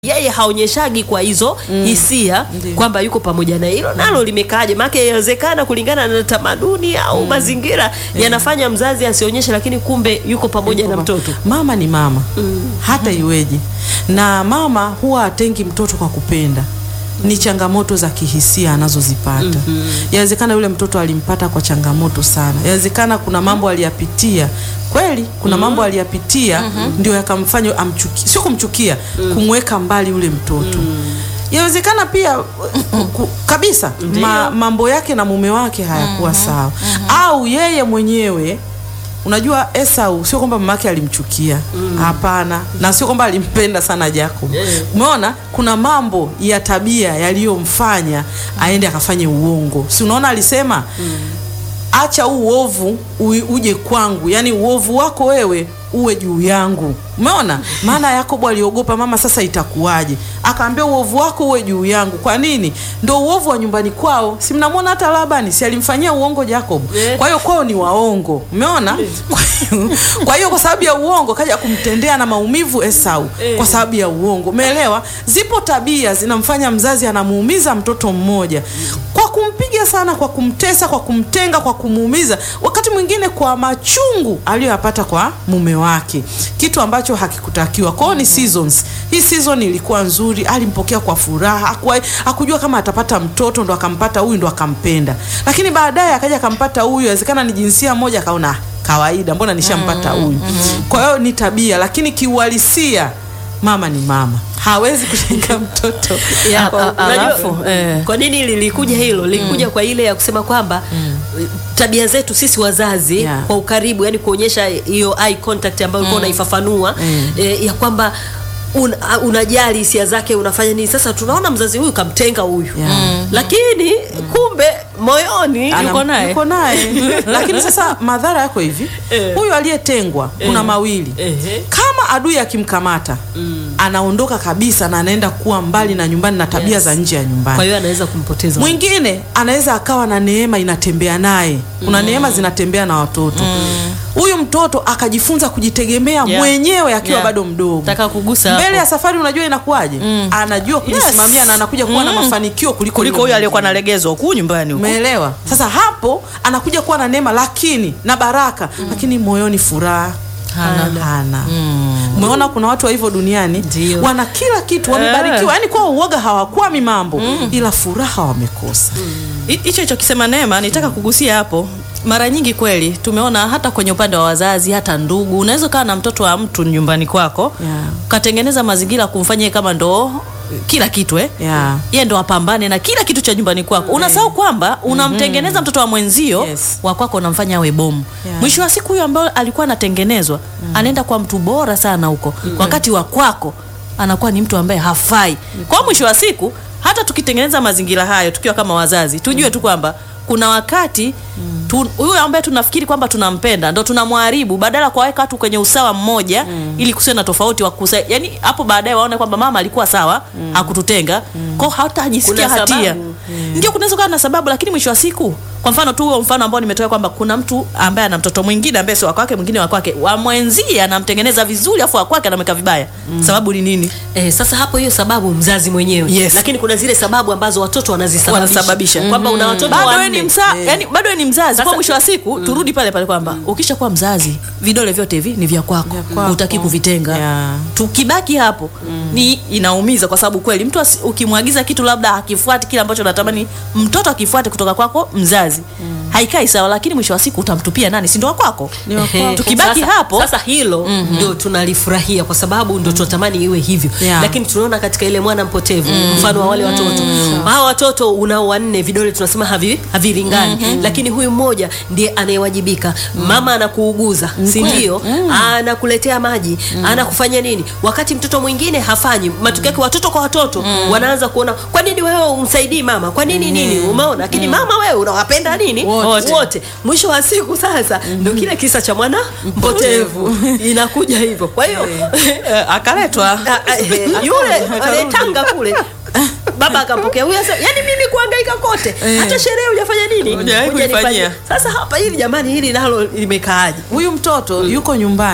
yeye haonyeshagi kwa hizo hisia Ndiyo. kwamba yuko pamoja na hilo nalo limekaaje maana inawezekana kulingana na tamaduni au mazingira yanafanya mzazi asionyeshe lakini kumbe yuko pamoja na mtoto Mama ni mama hata iweje, na mama huwa atengi mtoto kwa kupenda ni changamoto za kihisia anazozipata. Yawezekana yule mtoto alimpata kwa changamoto sana, yawezekana kuna mambo aliyapitia kweli, kuna mambo aliyapitia ndio yakamfanya amchuki, sio kumchukia, kumweka mbali yule mtoto. Yawezekana pia ku- kabisa ma, mambo yake na mume wake hayakuwa sawa, au yeye mwenyewe Unajua Esau sio kwamba mamake alimchukia, hapana, na sio kwamba alimpenda sana Jacob. Umeona, kuna mambo ya tabia yaliyomfanya aende akafanye uongo. Si unaona alisema acha huu uovu ui- uje kwangu, yaani uovu wako wewe uwe juu yangu. Umeona, maana Yakobo aliogopa, mama, sasa itakuwaje? Akaambia uovu wako uwe juu yangu. Kwa nini? Ndo uovu wa nyumbani kwao. Si mnamwona hata Labani, si alimfanyia uongo Jacob? Eh. Kwa hiyo kwao ni waongo, umeona? Kwa hiyo- Kwa hiyo kwa sababu ya uongo kaja kumtendea na maumivu Esau kwa sababu ya uongo, umeelewa? Zipo tabia zinamfanya mzazi anamuumiza mtoto mmoja kwa kumpiga sana, kwa kumtesa, kwa kumtenga, kwa kumuumiza, wakati mwingine kwa machungu aliyoyapata kwa mume wake, kitu ambacho hakikutakiwa. Kwao ni seasons. Hii season ilikuwa nzuri, alimpokea kwa furaha, hakuwa- hakujua kama atapata mtoto, ndo akampata huyu, ndo akampenda, lakini baadaye akaja akampata huyu, inawezekana ni jinsia moja, akaona "Ah, kawaida, mbona nishampata huyu. Kwa hiyo ni tabia, lakini kiuhalisia mama ni mama, hawezi kutenga mtoto Ya, Kwa- a- unajua- alafu eh. kwa nini lilikuja hilo lilikuja kwa ile ya kusema kwamba tabia zetu sisi wazazi Yeah. kwa ukaribu yani kuonyesha hiyo eye contact ambayo ulikuwa unaifafanua eh, ya kwamba un, a- unajali hisia zake unafanya nini sasa tunaona mzazi huyu kamtenga huyu Yeah. Mm. lakini kumbe moyoni Ana- yuko naye yuko naye lakini sasa madhara yako hivi Eh. huyu aliyetengwa kuna mawili Ehe. kama adui akimkamata anaondoka kabisa na anaenda kuwa mbali na nyumbani na tabia Yes. za nje ya kwa nyumbani hiyo anaweza kumpoteza mwingine anaweza akawa na neema inatembea naye kuna neema zinatembea na watoto huyu mtoto akajifunza kujitegemea Yeah. mwenyewe akiwa Yeah. bado mdogo Taka kugusa hapo. mbele ya safari unajua inakuwaje anajua kujisimamia na anakuja kuwa na mafanikio kuliko kuliko yule huyu aliyekuwa mwingine. nalegezwa huku nyumbani huku. Umeelewa? Sasa hapo anakuja kuwa na neema lakini na baraka lakini moyoni furaha Hana. hana. Umeona kuna watu wa hivyo duniani Ndio. wana kila kitu wamebarikiwa, yani kwa uoga hawakwami mambo ila furaha wamekosa. Hi- hicho hicho kisema Neema, nitaka kugusia hapo. Mara nyingi kweli tumeona hata kwenye upande wa wazazi, hata ndugu, unaweza ukawa na mtoto wa mtu nyumbani kwako Yeah. ukatengeneza mazingira kumfanya yeye kama ndo kila kitu eh? Yeah. yeye ndo apambane na kila kitu cha nyumbani kwako. Unasahau kwamba unamtengeneza mtoto wa mwenzio Yes. wa kwako unamfanya awe bomu. Yeah. Mwisho wa siku huyo ambaye alikuwa anatengenezwa anaenda kwa mtu bora sana huko, wakati wa kwako anakuwa ni mtu ambaye hafai. Kwa mwisho wa siku hata tukitengeneza mazingira hayo tukiwa kama wazazi, tujue tu kwamba kuna wakati tu- huyu ambaye tunafikiri kwamba tunampenda ndo tunamharibu, badala ya kuwaweka watu kwenye usawa mmoja ili kusiwe na tofauti wa kusa, yani hapo baadaye waone kwamba mama alikuwa sawa hakututenga kwao, hatajisikia Kuna hatia sababu. ndio kunaweza kuwa na sababu, lakini mwisho wa siku, kwa mfano tu huo mfano ambao nimetoa kwamba kuna mtu ambaye ana mtoto mwingine ambaye sio wa kwake, mwingine wa kwake, wa mwenzie anamtengeneza vizuri, afu wa kwake anamweka vibaya. Sababu ni nini? Eh, sasa hapo hiyo sababu mzazi mwenyewe Yes. lakini kuna zile sababu ambazo watoto wanazisababisha Wanasababisha. kwamba una watoto bado wewe wanne ni msa, yani bado wewe ni mzazi. Sasa- Kwa mwisho wa siku turudi pale pale kwamba ukisha kuwa mzazi, vidole vyote hivi ni vya kwako, Vya kwako. hutaki kuvitenga. Yeah. Tukibaki hapo ni inaumiza, kwa sababu kweli mtu asi- ukimwagiza kitu labda hakifuati kile ambacho unatamani mtoto akifuate kutoka kwako mzazi, haikai sawa, lakini mwisho wa siku utamtupia nani? Si ndo wa kwako? Ni wa Ehe. kwako. Tukibaki sasa, hapo sasa hilo ndio tunalifurahia kwa sababu ndio tunatamani iwe hivyo Yeah. lakini tunaona katika ile mwana mpotevu mfano wa wale watoto hawa watoto unao wanne vidole tunasema havi, havilingani lakini huyu mmoja ndiye anayewajibika mama anakuuguza si ndio anakuletea maji anakufanya nini wakati mtoto mwingine hafanyi matokeo yake watoto kwa watoto wanaanza kuona kwa nini wewe umsaidii mama kwa nini nini umeona lakini mama wewe unawapenda nini Wote. wote mwisho wa siku sasa ndio kile kisa cha mwana mpotevu inakuja hivyo kwa hiyo Eh, akaletwa a- a- eh, yule anayetanga kule baba akampokea huyu sasa yani mimi kuhangaika kote hata sherehe hujafanya nini Hujawahi Hujanifanyia. kuifanyia. sasa hapa hili jamani hili nalo limekaaje Huyu mtoto yuko nyumbani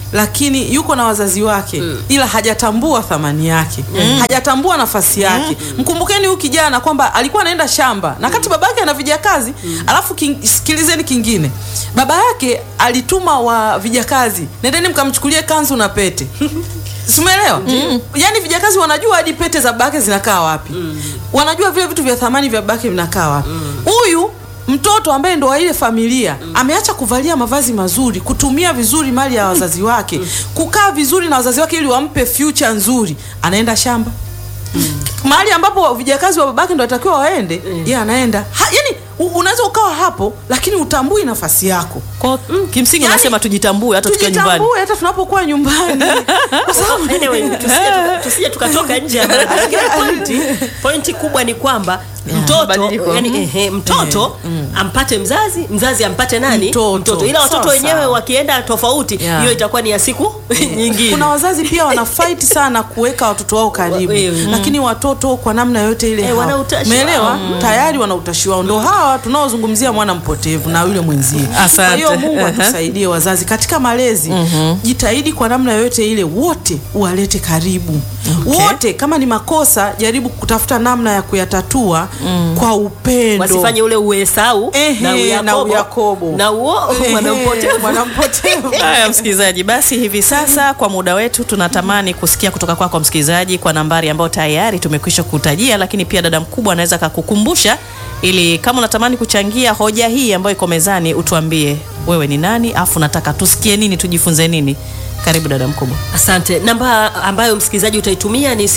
lakini yuko na wazazi wake ila hajatambua thamani yake hajatambua nafasi yake mkumbukeni huyu kijana kwamba alikuwa anaenda shamba na kati baba yake ana vijakazi alafu king, sikilizeni kingine baba yake alituma wa vijakazi nendeni mkamchukulie kanzu na pete simeelewa yaani vijakazi wanajua hadi pete za babake zinakaa wapi wanajua vile vitu vya thamani vya babake vinakaa wapi huyu mtoto ambaye ndo wa ile familia ameacha kuvalia mavazi mazuri kutumia vizuri mali ya wazazi wake kukaa vizuri na wazazi wake ili wampe future nzuri anaenda shamba mahali ambapo vijakazi wa babake ndo atakiwa waende yeye anaenda ha, yani u- unaweza ukawa hapo lakini utambui nafasi yako Kwa, kimsingi Yaani, nasema tujitambue hata tukiwa nyumbani tujitambue hata tunapokuwa nyumbani kwa sababu Anyway, tusije tuka- tusije tukatoka nje ya mada. Lakini pointi, pointi kubwa ni kwamba mtoto mabadiliko. yani, ehe, mtoto ampate mzazi mzazi ampate nani Mtoto. ila watoto Sawa, wenyewe sawa. wakienda tofauti hiyo Yeah. itakuwa ni ya siku nyingine kuna wazazi pia wana fight sana kuweka watoto wao karibu Wa- mm. lakini watoto kwa namna yote ile Eh, hawa- wana utashi umeelewa wao. tayari wana utashi wao ndo hawa tunaozungumzia mwana mpotevu na yule mwenzie Asante. kwa hiyo Mungu Aha. atusaidie wazazi katika malezi jitahidi kwa namna yote ile wote uwalete karibu Okay. wote kama ni makosa jaribu kutafuta namna ya kuyatatua kwa upendo wasifanye ule uesau Ehe, na na uyakobo Uyakobo. na uo Ehe, mwanampotevu mwanampotevu Haya msikilizaji, basi hivi sasa kwa muda wetu tunatamani kusikia kutoka kwako kwa msikilizaji kwa nambari ambayo tayari tumekwisha kutajia, lakini pia dada mkubwa anaweza akakukumbusha, ili kama unatamani kuchangia hoja hii ambayo iko mezani, utuambie wewe ni nani, afu nataka tusikie nini, tujifunze nini. Karibu dada mkubwa. Asante. Namba ambayo msikilizaji utaitumia ni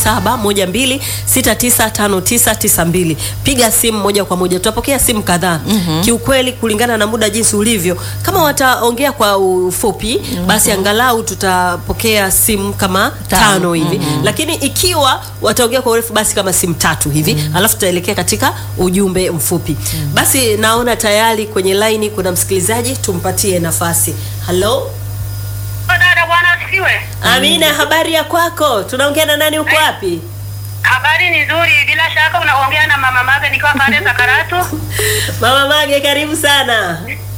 0712695992. Piga simu moja kwa moja, tutapokea simu kadhaa. Kiukweli, kulingana na muda jinsi ulivyo, kama wataongea kwa ufupi, basi angalau tutapokea simu kama tano hivi, lakini ikiwa wataongea kwa urefu, basi kama simu tatu hivi, alafu tutaelekea katika ujumbe mfupi. Basi naona tayari kwenye laini kuna msikilizaji, tumpatie nafasi. Halo. Dada bwana asifiwe. Amina, habari ya kwako? Tunaongea na nani? Uko wapi? Habari ni nzuri, bila shaka unaongea na mama Mage nikiwa pale za Karatu. Mama Mage, karibu sana.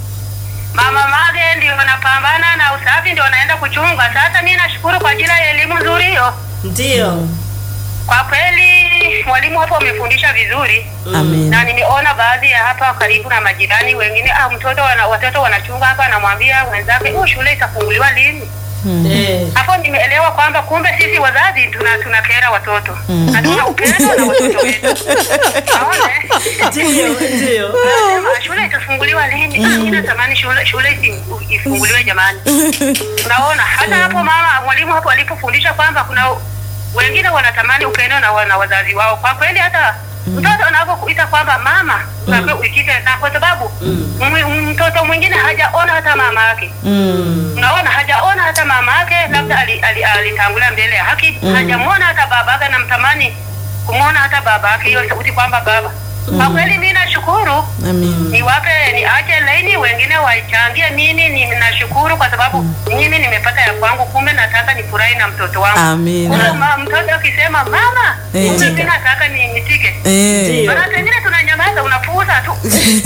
Mama Mage ndio wanapambana na usafi, ndio wanaenda kuchunga. Sasa mimi nashukuru kwa ajili ya elimu nzuri hiyo. Ndio. Kwa kweli mwalimu hapo amefundisha vizuri Amen. na nimeona baadhi ya hapa karibu na majirani wengine, ah, mtoto wana, watoto wanachunga hapa, anamwambia wenzake, oh, shule itafunguliwa lini? Eh. Hapo nimeelewa kwamba kumbe sisi wazazi tuna tunakera watoto na tuna upendo na watoto wetu. Naona eh? Ndio, ndio. Anasema, shule itafunguliwa lini? Ah, mimi natamani shule shule isi- ifunguliwe jamani. Unaona, hata hapo mama mwalimu hapo alipofundisha kwamba kuna wengine wanatamani upendo na, wa- na wazazi wao. Kwa kweli hata mtoto anapokuita kwamba mama, unaambiwa uikite, na kwa sababu mwi- mtoto mwingine hajaona hata mama yake unaona hajaona hata mama yake labda alitangulia ali, ali alitangulia mbele ya haki hajamwona hata baba yake namtamani kumwona hata baba yake hiyo sauti kwamba baba kwa kweli mi nashukuru Amen. niwape niache laini wengine waichangie mimi ni nashukuru kwa sababu mimi nimepata ya kwangu kumbe nataka nifurahi na mtoto wangu Amen. Kumbe ma, mtoto akisema mama Eh. kumbe mi nataka ni nitike Eh. Ndio. maana pengine tunanyamaza unapuuza tu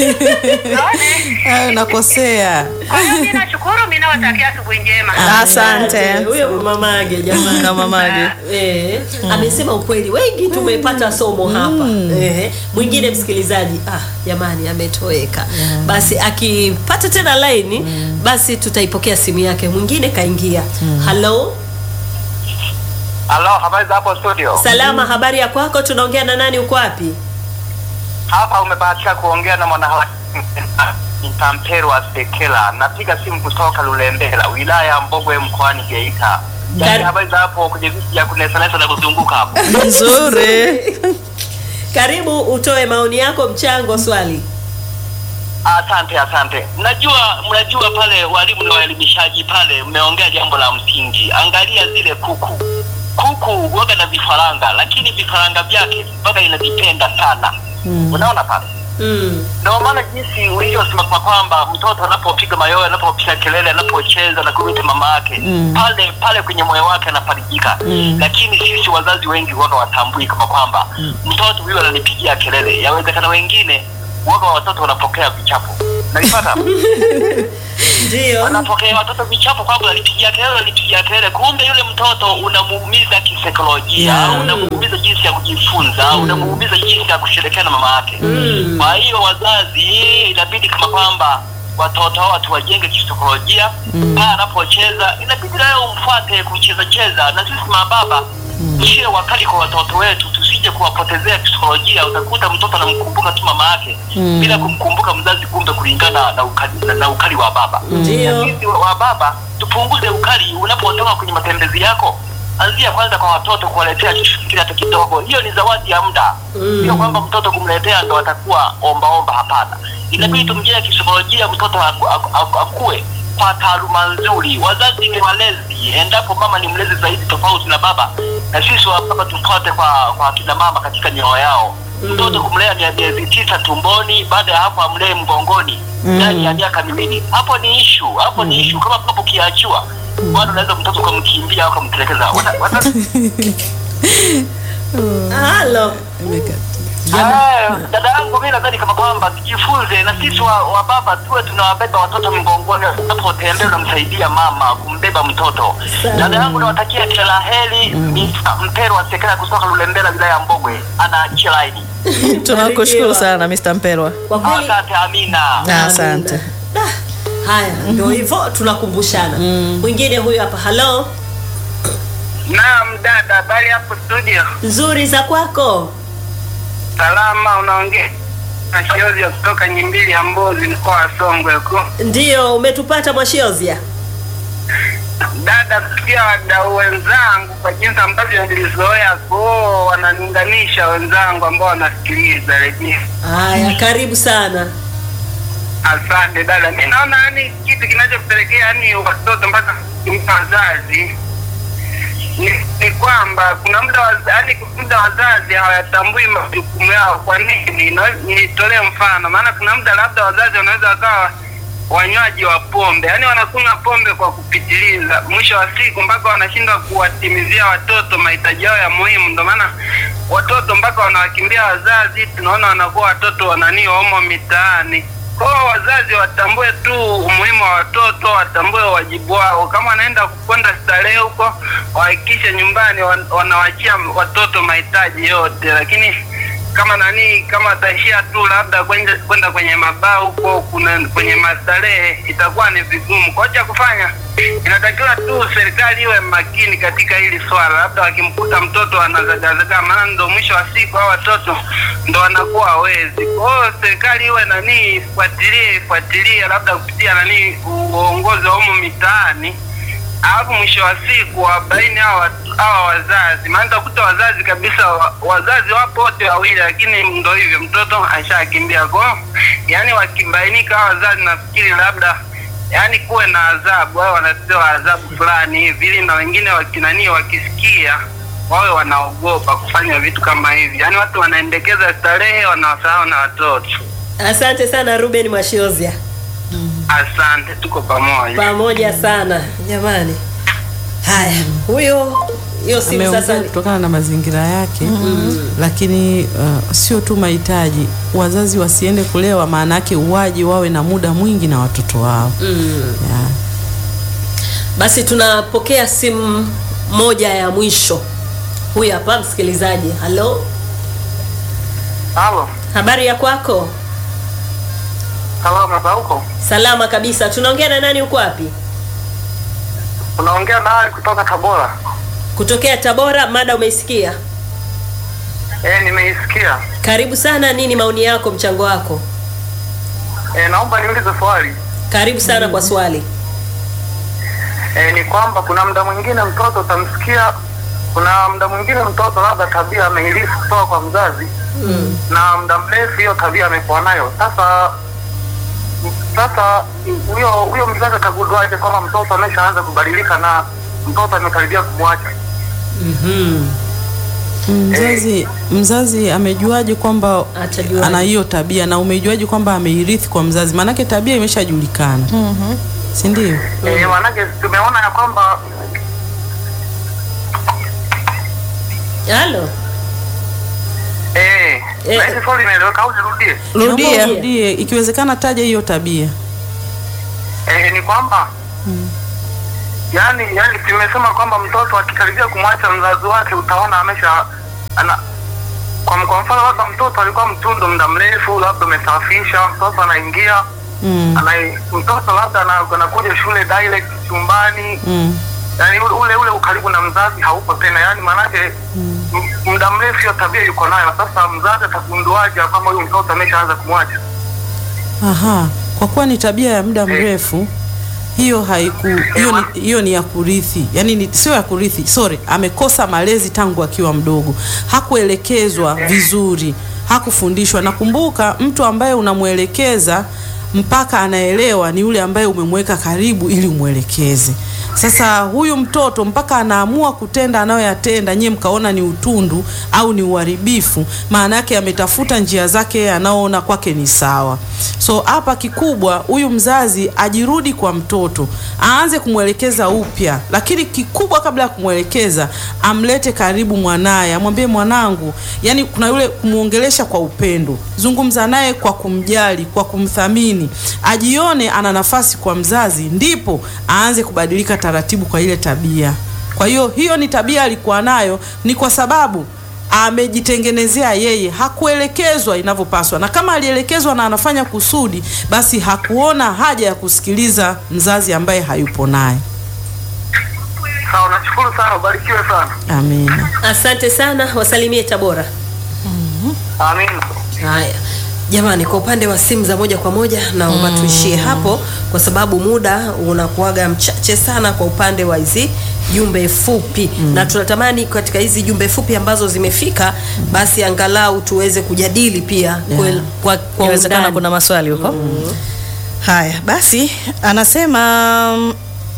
naona Hayo nakosea. kwa hiyo mi nashukuru mi nawatakia asubuhi njema Asante. Huyo Mama Mage jamani. Na mamage. Eh, amesema ukweli, wengi tumepata somo hapa. Eh, mwingine msikilizaji, ah, jamani ametoweka. Basi akipata tena laini, basi tutaipokea simu yake. Mwingine kaingia. Halo, Halo, habari za hapo studio? salama, habari ya kwako? Tunaongea na nani? Uko wapi? Hapa umebahatika kuongea na mwanaharakati Mtamperwa Sekela. Napiga simu kutoka Lulembela, wilaya ya Mbogwe, mkoani Geita. Kar- Yaani habari za hapo kwenye viti vya kunesanesa na kuzunguka hapo. Nzuri. Karibu utoe maoni yako, mchango, swali. Asante, asante. Mnajua, mnajua pale walimu na waelimishaji pale, mmeongea jambo la msingi. Angalia zile kuku, kuku waga na vifaranga, lakini vifaranga vyake waga inavipenda sana. Unaona pale Mm. ndio maana jinsi ulivyosema kwa kwamba mtoto anapopiga mayowe, anapopiga kelele, anapocheza na kuita mama yake pale pale kwenye moyo wake anafarijika. Lakini sisi wazazi wengi waga watambui kama kwamba mtoto huyu ananipigia kelele. Yawezekana wengine waga watoto wanapokea vichapo. nalipata ndio anapokea watoto vichapo kwamba alipigia kelele alipigia kelele, kumbe yule mtoto unamuumiza kisaikolojia, Yeah. unamuumiza jinsi ya kujifunza, unamuumiza jinsi ya kushirikiana na mama yake. Kwa hiyo wazazi, inabidi kama kwamba watoto hao tuwajenge kisaikolojia. Pale anapocheza inabidi nayo umfuate kucheza cheza, na sisi mababa tusiwe wakali kwa watoto wetu, tusije kuwapotezea kisaikolojia. Utakuta mtoto anamkumbuka tu mama yake bila kumkumbuka mzazi, kumbe kulingana na ukali, na, na ukali wa baba Ndio. sisi wa wa baba tupunguze ukali unapotoka kwenye matembezi yako anzia kwanza kwa watoto kuwaletea kitu hata kidogo hiyo ni zawadi ya muda sio kwamba mtoto kumletea ndo atakuwa ombaomba hapana inabidi tumjee kisaikolojia mtoto aku, aku, aku, akue kwa taaluma nzuri wazazi ni walezi endapo mama ni mlezi zaidi tofauti na baba na sisi wa baba tufuate kwa kwa kina mama katika mioyo yao mtoto kumlea mia- miezi tisa tumboni baada ya hapo amlee mgongoni ndani ya miaka miwili hapo ni ishu hapo ni ishu kama papo ukiachiwa bado unaweza mtoto ukamkimbia au ukamtelekeza Wata- wata- halo Ah, dada yangu mi nadhani kama kwamba tujifunze na sisi wa, wa baba tuwe tunawabeba watoto mgongoni unapotembea unamsaidia mama kumbeba mtoto dada yangu nawatakia kila la heri Mr. mpero wa sekela kutoka lulembela wilaya ya mbogwe anaachia laini tunakushukuru sana Mr. Mperwa kwa kweli asante amina Ah, asante Da, haya ndio hivyo tunakumbushana mwingine huyu hapa halo Naam dada, habari hapo studio? nzuri za kwako Salama, unaongea na Shiozi ya kutoka Nyimbili ya Mbozi, mkoa wa Songwe huko. ndio umetupata mwashiozia Dada, kusikia wadau wenzangu kwa jinsi ambavyo nilizoea kuo wananiunganisha wenzangu ambao wanasikiliza redio. haya karibu sana Asante dada, mi naona yani kitu kinachopelekea yani watoto mpaka kumpa wazazi ni, ni kwamba kuna muda waza- yani muda wazazi hawayatambui majukumu yao. Kwa nini? Na- Nitolee mfano, maana kuna muda labda wazazi wanaweza wakawa wanywaji wa pombe, yani wanakunywa pombe kwa kupitiliza, mwisho wa siku mpaka wanashindwa kuwatimizia watoto mahitaji yao ya muhimu. Ndio maana watoto mpaka wanawakimbia wazazi, tunaona wanakuwa watoto wananii wamo mitaani. Kwa hiyo wazazi watambue tu umuhimu wa watoto, watambue wajibu wao. Kama wanaenda kwenda starehe huko, wahakikishe nyumbani wan- wanawachia watoto mahitaji yote, lakini kama nani kama wataishia tu labda kwenda kwenda kwenye mabaa huko kuna kwenye mastarehe itakuwa ni vigumu kwa cha kufanya inatakiwa tu serikali iwe makini katika hili swala labda wakimkuta mtoto anazagazaga maana ndo mwisho wa siku hao watoto ndo wanakuwa hawezi kwa hiyo serikali iwe nani ifuatilie ifuatilie labda kupitia nani uongozi wa humu mitaani alafu mwisho wa siku wabaini hawa watu- hawa wazazi, maana utakuta wazazi kabisa, wa- wazazi wapo wote wawili, lakini ndo hivyo, mtoto ashakimbia kwao. Yani wakibainika hawa wazazi, nafikiri labda yani kuwe na adhabu, wao wanapewa adhabu fulani hivi, ili na wengine wakinanii wakisikia wawe wanaogopa kufanya vitu kama hivi. Yani watu wanaendekeza starehe, wanawasahau na watoto. asante sana ruben mwashiozia Asante, tuko pamoja. pamoja sana jamani haya huyo hiyo simu ameongea sasa kutokana na mazingira yake lakini uh, sio tu mahitaji wazazi wasiende kulewa maana yake uwaji wawe na muda mwingi na watoto wao yeah. basi tunapokea simu moja ya mwisho huyu hapa msikilizaji halo Halo, habari ya kwako salama za huko? salama kabisa tunaongea na nani huko wapi Unaongea na Ali kutoka Tabora. kutokea tabora mada umeisikia Eh, nimeisikia. karibu sana nini maoni yako mchango wako Eh, naomba niulize swali. karibu sana kwa swali Eh, ni kwamba kuna muda mwingine mtoto utamsikia, kuna muda mwingine mtoto labda tabia ameilisi kutoka kwa mzazi mm. na muda mrefu hiyo tabia amekuwa nayo. Sasa sasa huyo huyo mzazi atagunduaje kwamba mtoto ameshaanza kubadilika na mtoto amekaribia kumwacha? mzazi mzazi amejuaje kwamba Atajuaje? ana hiyo tabia na umejuaje kwamba ameirithi kwa mzazi maanake tabia imeshajulikana si ndio Eh, manake tumeona ya kwamba halo eh, Eh. Na hili swali inaeleweka au nirudie? rudia Naomba urudie, ikiwezekana taja hiyo tabia. Eh, ni kwamba yani yani tumesema kwamba mtoto akikaribia kumwacha mzazi wake utaona amesha ana kwa, kwa mfano labda mtoto alikuwa mtundu muda mrefu, labda umesafisha, mtoto anaingia Mm. ana, mtoto labda ana- anakuja shule direct chumbani Mm. yani ule ule, ule ukaribu na mzazi haupo tena, yani maanake m- muda mrefu hiyo tabia yuko nayo. Sasa mzazi atagunduaje kwamba huyu mtoto ameshaanza kumwacha? Aha, kwa kuwa ni tabia ya muda mrefu hiyo haiku hiyo ni, hiyo ni ya kurithi, yaani ni, sio ya kurithi, sorry, amekosa malezi tangu akiwa mdogo, hakuelekezwa vizuri, hakufundishwa. Nakumbuka mtu ambaye unamwelekeza mpaka anaelewa ni yule ambaye umemweka karibu ili umwelekeze. Sasa huyu mtoto mpaka anaamua kutenda anayoyatenda, nyie mkaona ni utundu au ni uharibifu, maana yake ametafuta njia zake yeye anaoona kwake ni sawa. So hapa kikubwa, huyu mzazi ajirudi kwa mtoto, aanze kumwelekeza upya, lakini kikubwa, kabla ya kumwelekeza, amlete karibu mwanaye, amwambie mwanangu, yani kuna yule kumwongelesha kwa upendo, zungumza naye kwa kumjali, kwa kumthamini, ajione ana nafasi kwa mzazi, ndipo aanze kubadilika taratibu kwa ile tabia. Kwa hiyo hiyo ni tabia alikuwa nayo, ni kwa sababu amejitengenezea yeye, hakuelekezwa inavyopaswa, na kama alielekezwa na anafanya kusudi, basi hakuona haja ya kusikiliza mzazi ambaye hayupo naye. Sawa, nashukuru sana, ubarikiwe sana. Amina. Asante sana, wasalimie Tabora. Amina. Haya jamani, kwa upande wa simu za moja kwa moja naomba tuishie hapo, kwa sababu muda unakuwaga mchache sana kwa upande wa hizi jumbe fupi na tunatamani katika hizi jumbe fupi ambazo zimefika, basi angalau tuweze kujadili pia kwel- kwa, kwa inawezekana undani. kuna maswali huko haya basi anasema mm,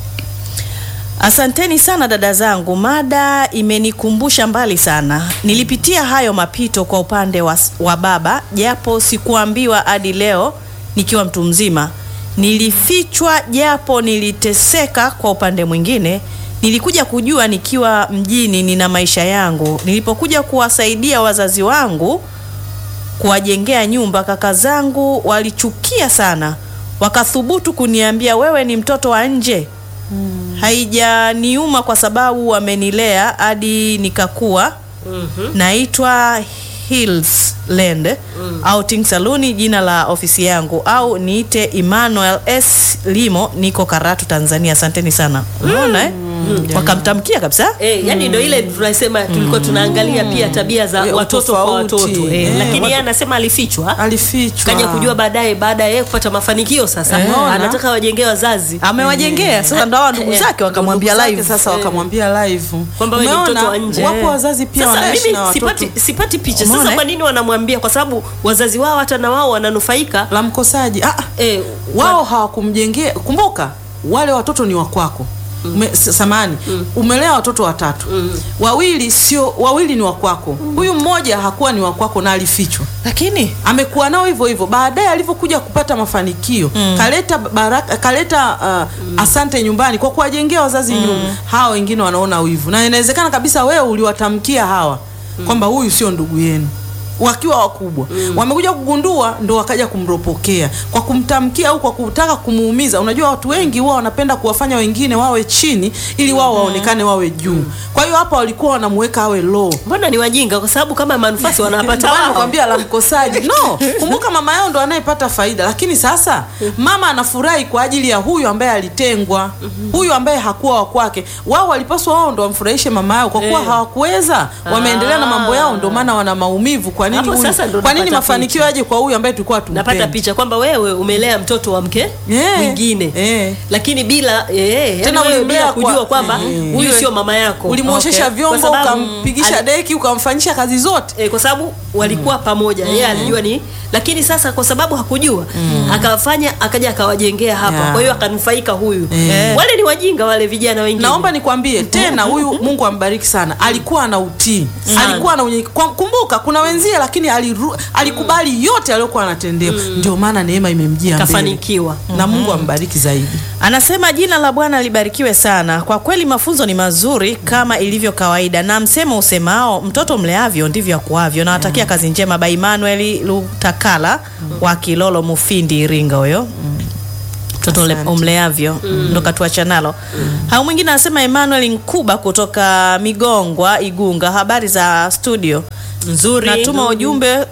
asanteni sana dada zangu mada imenikumbusha mbali sana nilipitia hayo mapito kwa upande wa, wa baba japo sikuambiwa hadi leo nikiwa mtu mzima nilifichwa japo niliteseka kwa upande mwingine nilikuja kujua nikiwa mjini nina maisha yangu nilipokuja kuwasaidia wazazi wangu kuwajengea nyumba, kaka zangu walichukia sana, wakathubutu kuniambia wewe ni mtoto wa nje. Haijaniuma kwa sababu wamenilea hadi nikakuwa. Naitwa Hills Land Outing Saluni, jina la ofisi yangu, au niite Emmanuel S Limo, niko Karatu, Tanzania. Asanteni sana. Unaona eh? Wakamtamkia kabisa. Eh, yani ndo ile tunasema tulikuwa tunaangalia pia tabia za Ya, watoto kwa utofauti. watoto eh, Eh, lakini watu- yeye anasema alifichwa Alifichwa. kaja kujua baadaye baada ya yeye kupata mafanikio sasa Unaona? anataka wajengee wazazi Amewajengea sasa, ndo hawa ndugu Eh, zake wakamwambia Ndugu zake live. sasa wakamwambia live kwamba wewe ni Umeona? mtoto wa nje. Wapo wazazi pia Sasa wanaishi mimi na watoto sipati, sipati picha Umeona, sasa eh? kwa nini wanamwambia kwa sababu wazazi wao hata na wao wananufaika la mkosaji. Ah, ah, eh, wao hawakumjengea. Kumbuka wale watoto ni wakwako. Ume, s- samani umelea watoto watatu wawili sio wawili ni wakwako huyu mmoja hakuwa ni wakwako na alifichwa Lakini amekuwa nao hivyo hivyo baadaye alivyokuja kupata mafanikio kaleta baraka kaleta uh, asante nyumbani kwa kuwajengea wazazi nyumba hawa wengine wanaona wivu na inawezekana kabisa wewe uliwatamkia hawa kwamba huyu sio ndugu yenu wakiwa wakubwa wamekuja kugundua ndo wakaja kumropokea kwa kumtamkia au kwa kutaka kumuumiza unajua watu wengi huwa wanapenda kuwafanya wengine wawe chini ili wao waonekane wawe juu kwa hiyo hapa walikuwa wanamuweka awe low mbona ni wajinga kwa sababu kama manufasi wanapata ndio maana wao nakwambia la mkosaji no kumbuka mama yao ndo anayepata faida lakini sasa mama anafurahi kwa ajili ya huyu ambaye alitengwa huyu ambaye hakuwa wa kwake wao walipaswa wao ndo wamfurahishe mama yao kwa kuwa Eh. hawakuweza wameendelea na mambo yao ndo maana wana maumivu kwa nini Hapo huyu sasa ndo kwa nini napata mafanikio picha. yaje kwa huyu ambaye tulikuwa napata tumpendi picha kwamba wewe umelea mtoto wa mke Eh, mwingine eh. lakini bila eh, Tena yani wewe ulimlea bila kwa- kujua kwamba eh. huyu Iwe- sio mama yako ulimwoshesha Okay. vyombo Kwa sababu, ukampigisha ali- deki ukamfanyisha kazi zote eh, kwa sababu walikuwa pamoja yeye alijua ni lakini sasa kwa sababu hakujua akafanya akaja akawajengea hapa Yeah. kwa hiyo akanufaika huyu Eh. wale ni wajinga wale vijana wengine naomba nikwambie tena huyu mungu ambariki sana alikuwa ana utii alikuwa ana unye... kwa- kumbuka kuna wenzie alikosea lakini aliru, alikubali yote aliyokuwa anatendewa ndio maana neema imemjia mbele kafanikiwa na Mungu ambariki zaidi Anasema jina la Bwana libarikiwe sana. Kwa kweli mafunzo ni mazuri kama ilivyo kawaida, na msemo usemao mtoto mleavyo ndivyo akuavyo. Nawatakia kazi njema. Ba Emmanuel Lutakala wa Kilolo Mufindi, Iringa huyo mtoto ule- Asante. umleavyo ndo katuacha nalo. Hao mwingine anasema Emmanuel Nkuba kutoka Migongwa, Igunga. Habari za studio nzuri natuma nzuri. ujumbe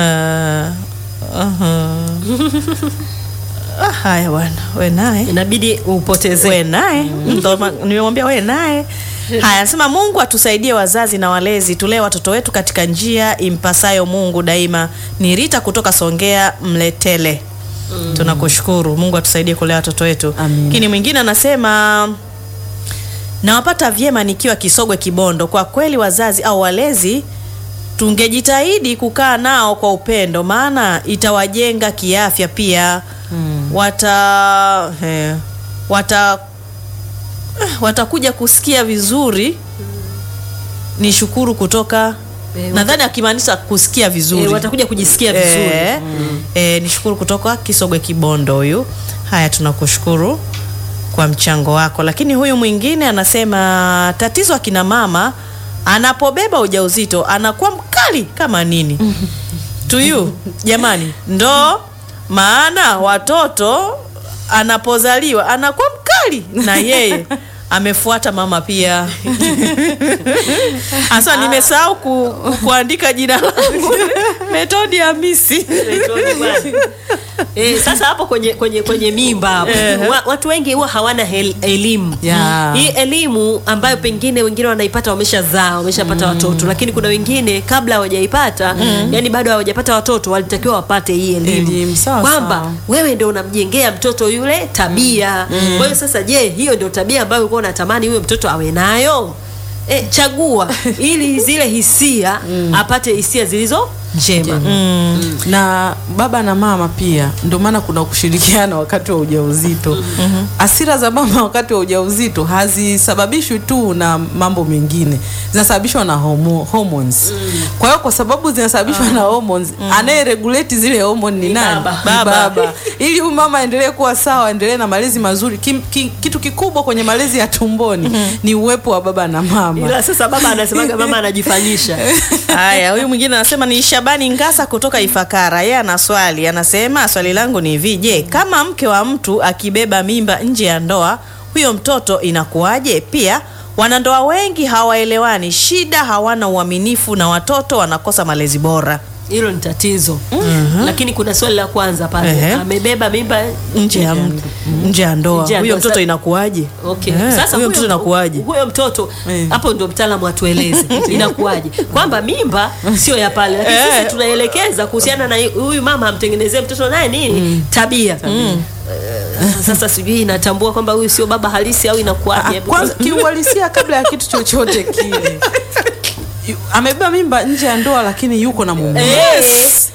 Ah, haya bwana, we naye inabidi upoteze we naye ndo ma- nimemwambia we naye haya anasema mungu atusaidie wazazi na walezi tulee watoto wetu katika njia impasayo mungu daima ni rita kutoka songea mletele tunakushukuru mungu atusaidie kulea watoto wetu Amin. lakini mwingine anasema nawapata vyema nikiwa kisogwe kibondo kwa kweli wazazi au walezi tungejitahidi kukaa nao kwa upendo maana itawajenga kiafya pia hmm. wata he, wata eh, watakuja kusikia vizuri ni shukuru kutoka Eh, nadhani akimaanisha kusikia vizuri Eh, watakuja kujisikia vizuri Eh, eh, ni shukuru kutoka Kisogwe Kibondo huyu. Haya, tunakushukuru kwa mchango wako. Lakini huyu mwingine anasema tatizo akina mama anapobeba ujauzito anakuwa mkali kama nini? Tuyu jamani, ndo maana watoto anapozaliwa anakuwa mkali na yeye amefuata mama pia. Asa nimesahau ku, ku, kuandika jina langu Metodi Hamisi. Eh, sasa hapo kwenye kwenye kwenye mimba hapo wa, watu wengi huwa hawana hel, elimu Yeah. hii elimu ambayo pengine wengine wanaipata wameshazaa wameshapata watoto lakini kuna wengine kabla hawajaipata yani bado hawajapata watoto walitakiwa wapate hii elimu Elimu, sawa, kwamba sawa. wewe ndio unamjengea mtoto yule tabia kwa hiyo sasa je hiyo ndio tabia ambayo ulikuwa unatamani huyo mtoto awe nayo e, chagua ili zile hisia apate hisia zilizo njema na baba na mama pia ndio maana kuna kushirikiana wakati wa ujauzito asira za mama wakati wa ujauzito hazisababishwi tu na mambo mengine zinasababishwa na homo, hormones kwa hiyo kwa sababu zinasababishwa na hormones anayeregulate zile hormone ni nani baba. Ni Baba. baba ili huyu mama aendelee kuwa sawa aendelee na malezi mazuri Kim, ki, kitu kikubwa kwenye malezi ya tumboni ni uwepo wa baba na mama ila sasa baba anasemaga mama anajifanyisha Haya, huyu mwingine anasema ni Shabani Ngasa kutoka Ifakara. Yeye ana swali, anasema swali langu ni hivi, je, kama mke wa mtu akibeba mimba nje ya ndoa, huyo mtoto inakuwaje? Pia wanandoa wengi hawaelewani, shida hawana uaminifu na watoto wanakosa malezi bora. hilo ni tatizo lakini kuna swali la kwanza pale Ehe. amebeba mimba nje ya nje ya ndoa, Nje ya huyo ndoa. mtoto Sa- inakuwaje? Okay. Eh, Sasa huyo mtoto inakuwaje? Huyo mtoto Eh. hapo ndio mtaalamu atueleze inakuwaje, kwamba mimba sio ya pale, lakini Eh. sisi tunaelekeza kuhusiana na huyu mama amtengenezee mtoto naye nini tabia. Eh, Sasa sijui inatambua kwamba huyu sio baba halisi au Ah, inakuwaje? kwanza kiuhalisia kabla ya kitu chochote kile Yu- amebeba mimba nje ya ndoa lakini yuko na mume Yes.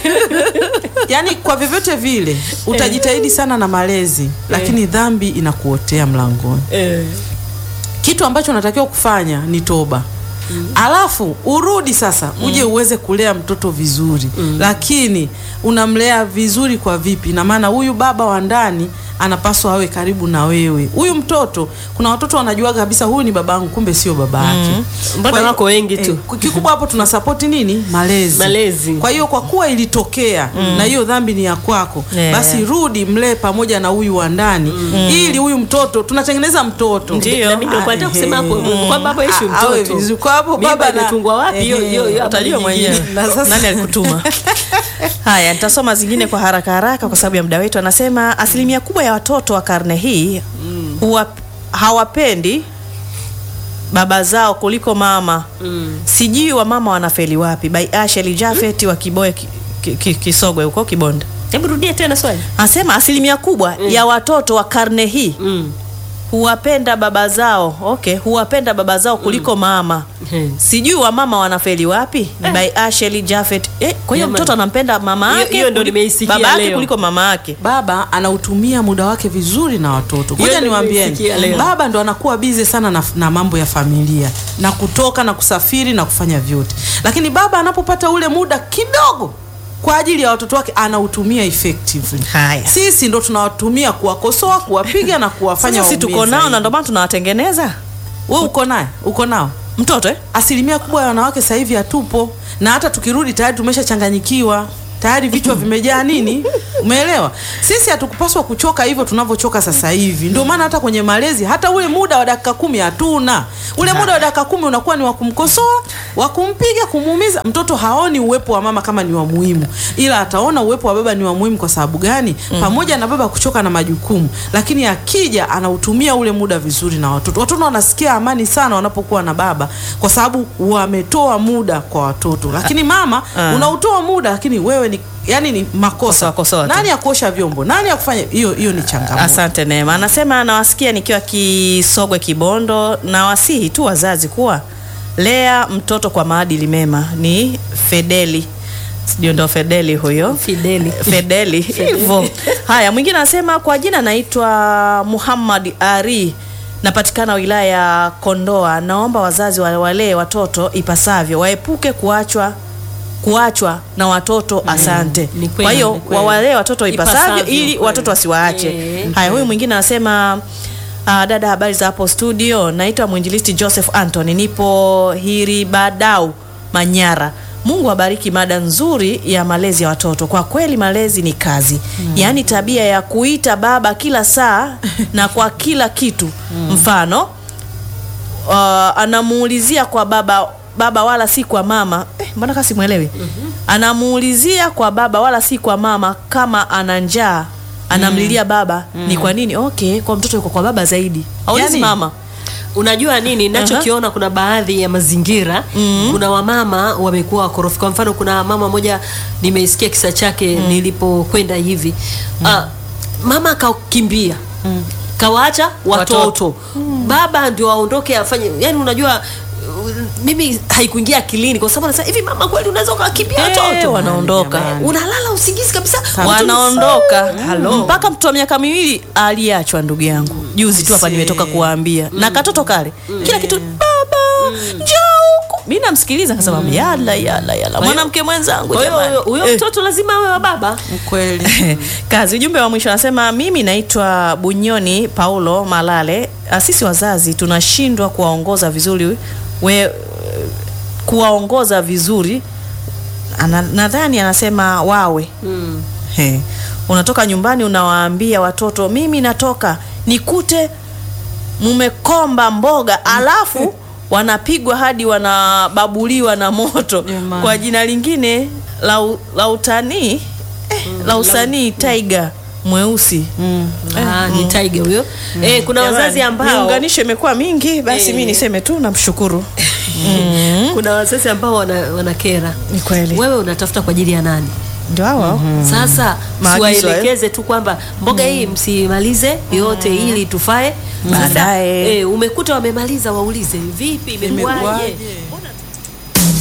yaani kwa vyovyote vile utajitahidi sana na malezi lakini dhambi inakuotea mlangoni Eh. kitu ambacho unatakiwa kufanya ni toba alafu urudi sasa uje uweze kulea mtoto vizuri lakini unamlea vizuri kwa vipi na maana huyu baba wa ndani anapaswa awe karibu na wewe huyu mtoto kuna watoto wanajua kabisa huyu ni babangu kumbe sio baba yake Mbona Kwa hiyo- wako wengi tu? eh, kikubwa hapo tuna sapoti nini malezi Malezi. kwa hiyo kwa kuwa ilitokea na hiyo dhambi ni ya kwako Yeah. basi rudi mlee pamoja na huyu wa ndani ili huyu mtoto tunatengeneza mtoto Ndio. Na mimi ndio kwa nataka kusema hapo kwamba hapo ishi A- awe mtoto. vizuri. Kwa hapo Mimba baba na- imetungwa wapi? Hiyo Ehe, hiyo hiyo utajua habari nyingine. mwenyewe Na sasa- nani alikutuma haya nitasoma zingine kwa haraka haraka kwa sababu ya muda wetu anasema asilimia kubwa ya watoto wa karne hii huwa hawapendi baba zao kuliko mama sijui wamama wanafeli wapi by asheli jafet wa kiboe ki, ki, ki, kisogwe huko kibonda Hebu rudia tena swali. anasema asilimia kubwa ya watoto wa karne hii Mm. huwapenda baba zao okay, huwapenda baba zao kuliko mama Hmm. sijui wamama wanafeli wapi ni by Ashley Jafet eh, kwa hiyo Jamani. mtoto anampenda mama Hiyo- yake hiyo ndo kuliko- nimeisikia baba yake leo. kuliko mama yake baba anautumia muda wake vizuri na watoto Hiyo ngoja ndio niwaambieni nimesikia leo. baba ndo anakuwa bize sana na, na mambo ya familia na kutoka na kusafiri na kufanya vyote lakini baba anapopata ule muda kidogo kwa ajili ya watoto wake anautumia effectively Haya. sisi ndo tunawatumia kuwakosoa kuwapiga na kuwafanya sasa si waumie tuko nao zaidi. na ndio maana tunawatengeneza we uko naye uko nao mtoto eh? asilimia kubwa ya wanawake sasa hivi hatupo na hata tukirudi tayari tumeshachanganyikiwa tayari vichwa vimejaa nini umeelewa sisi hatukupaswa kuchoka hivyo tunavyochoka sasa hivi ndio maana hata kwenye malezi hata ule muda wa dakika kumi hatuna ule muda wa dakika kumi unakuwa ni wa kumkosoa wa kumpiga kumuumiza mtoto haoni uwepo wa mama kama ni wa muhimu ila ataona uwepo wa baba ni wa muhimu kwa sababu gani pamoja na baba kuchoka na majukumu lakini akija anautumia ule muda vizuri na watoto watoto wanasikia amani sana wanapokuwa na baba kwa sababu wametoa muda kwa watoto lakini mama Ah. unautoa muda lakini wewe ni yani ni makosa Kosoa, kosoa tu. nani ya kuosha vyombo nani ya kufanya hiyo hiyo ni changamoto Asante Neema. Anasema anawasikia nikiwa Kisogwe Kibondo, na wasihi tu wazazi kuwa lea mtoto kwa maadili mema. Ni Fedeli, sijui ndo Fedeli huyo Fideli. Fedeli hivyo. Haya, mwingine anasema kwa jina naitwa Muhammad Ari, napatikana wilaya ya Kondoa. Naomba wazazi wa- walee watoto ipasavyo, waepuke kuachwa kuachwa na watoto. Asante. ni kweli, Kwa hiyo ni kweli. wawalee watoto ipasavyo, Ipasavyo, ili kweli. watoto wasiwaache. Eh. Haya, huyu mwingine anasema Uh, dada habari za hapo studio, naitwa mwinjilisti Joseph Anthony, nipo Hiribadau Manyara. Mungu abariki mada nzuri ya malezi ya watoto. Kwa kweli malezi ni kazi, yaani tabia ya kuita baba kila saa na kwa kila kitu. Mfano uh, anamuulizia kwa baba baba wala si kwa mama eh, mbona kasi mwelewi anamuulizia kwa baba wala si kwa mama kama ana njaa anamlilia baba ni kwa nini okay kwa mtoto yuko kwa baba zaidi aulizi Yaani, mama unajua nini nachokiona kuna baadhi ya mazingira kuna wamama wamekuwa wakorofi kwa mfano kuna mama moja nimeisikia kisa chake nilipokwenda hivi Ah, mama akakimbia kawaacha watoto, Watoto. baba ndio aondoke afanye yani unajua uh, mimi haikuingia akilini kwa sababu nasema hivi mama kweli unaweza ukawakimbia Eh, watoto wanaondoka Jamani. unalala usingizi kabisa watoto ni wanaondoka sawa. mpaka mtoto wa miaka miwili aliachwa ndugu yangu juzi tu hapa nimetoka kuwaambia na katoto kale kila kitu baba njoo huku mi namsikiliza kasema yala yala yala mwanamke mwenzangu kwa hiyo jamani. huyo- huyo Eh. mtoto lazima awe wa baba kweli kazi ujumbe wa mwisho anasema mimi naitwa bunyoni paulo malale Ah, sisi wazazi tunashindwa kuwaongoza vizuri we kuwaongoza vizuri Ana, nadhani anasema wawe He. unatoka nyumbani unawaambia watoto mimi natoka nikute mumekomba mboga alafu wanapigwa hadi wanababuliwa na moto Jamani. kwa jina lingine la, u- la utanii eh, la usanii taiga mweusi Ah, ni tiger huyo eh, kuna wazazi Jamani, ambao miunganisho imekuwa mingi basi Eh. mi niseme tu namshukuru kuna wazazi ambao wana, wanakera ni kweli wewe unatafuta kwa ajili ya nani ndio hao sasa Maagizo siwaelekeze tu kwamba mboga hii msimalize yote ili tufae Sasa, Baadaye. eh, umekuta wamemaliza waulize vipi imekuwaje Imekuwaje?